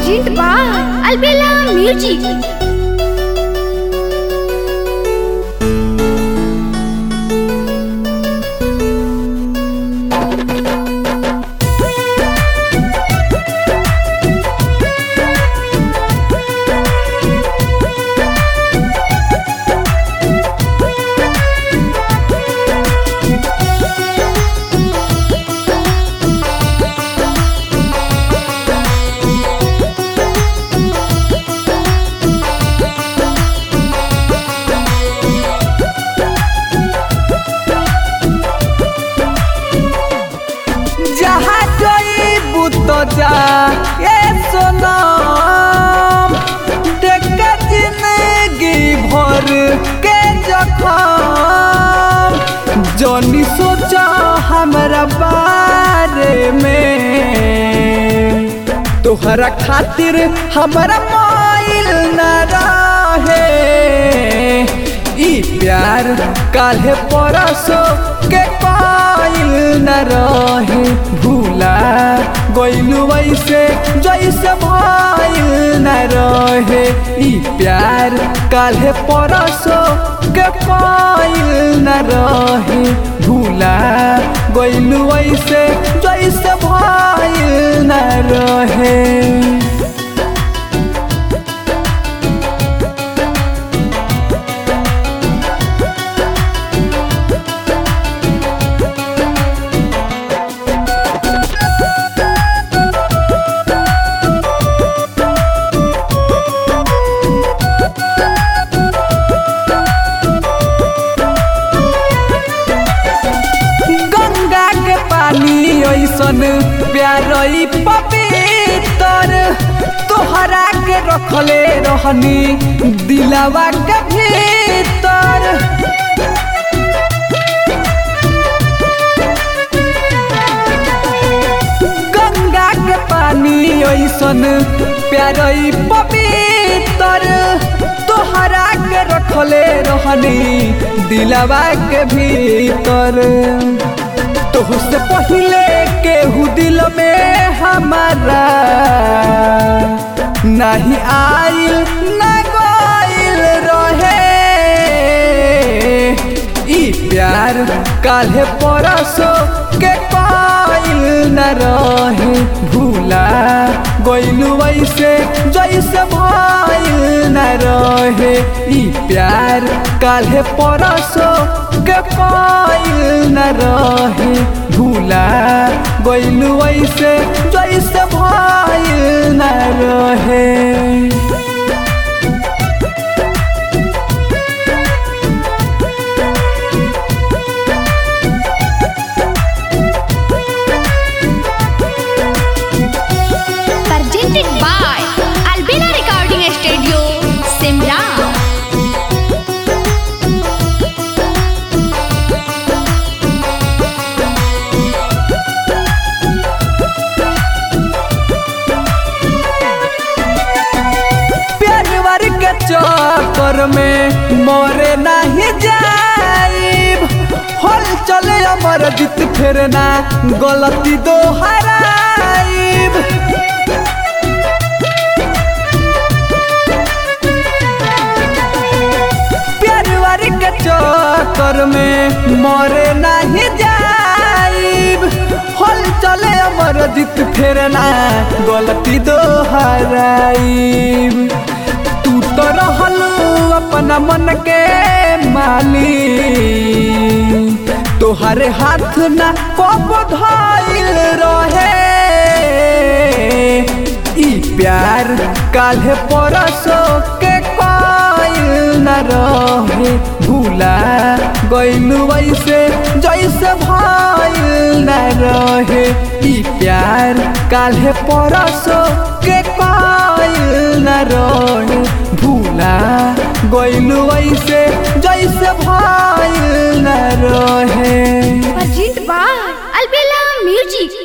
Present by Albella Music. जहाँ जइबू तो जा ए सोनम देख के जिंदगी भर के जखम जनी सोचा हमरा बारे में तोहरा खातिर हमरा माइल न रहे ई प्यार काल्हे परसो के पाइल न रहे भूला गइलू वैसे जैसे भाइल न रहे ई प्यार काल्हे परसो के पाइल न रहे भूला गइलू वैसे जैसे भाइल न रहे गंगा के पानी ऐसन प्यारई पवित्र तोहरा के रखले रहनी दिलावा के भीतर गंगा के पानी ऐसन प्यारई पवित्र तोहरा के रखले रहनी दिलावा के भीतर तोहसे पहिले केहू दिल में हमारा नहीं आइल न गइल रहे ई प्यार काल्हे परसो के पाइल न रहे भूला गइलू वैसे जैसे भाइल न रहे ई प्यार काल्हे परसो के पाइल न रहे भूला गइलू वैसे जैसे भाइल न रहे Presented by Albella Recording Studio, Simla. प्यार के चक्कर में मोरे नहीं जाइब हल चले अमर जीत फिर ना गलती दोहराइब प्यार के चक्कर में मोरे नहीं जाइब हल चले अमर जीत फिर ना गलती दोहराइब तू तो रहल अपना मन के माली तोहरे हाथ ना कब धाइल रहे ई प्यार काल्हे परसो के काइल न रहे भूला गइलू वैसे जैसे भाइल न रहे ई प्यार काल्हे परसो के काइल न रहे भूला गइलू वैसे जैसे भाइल न रहे Present by Albella Music.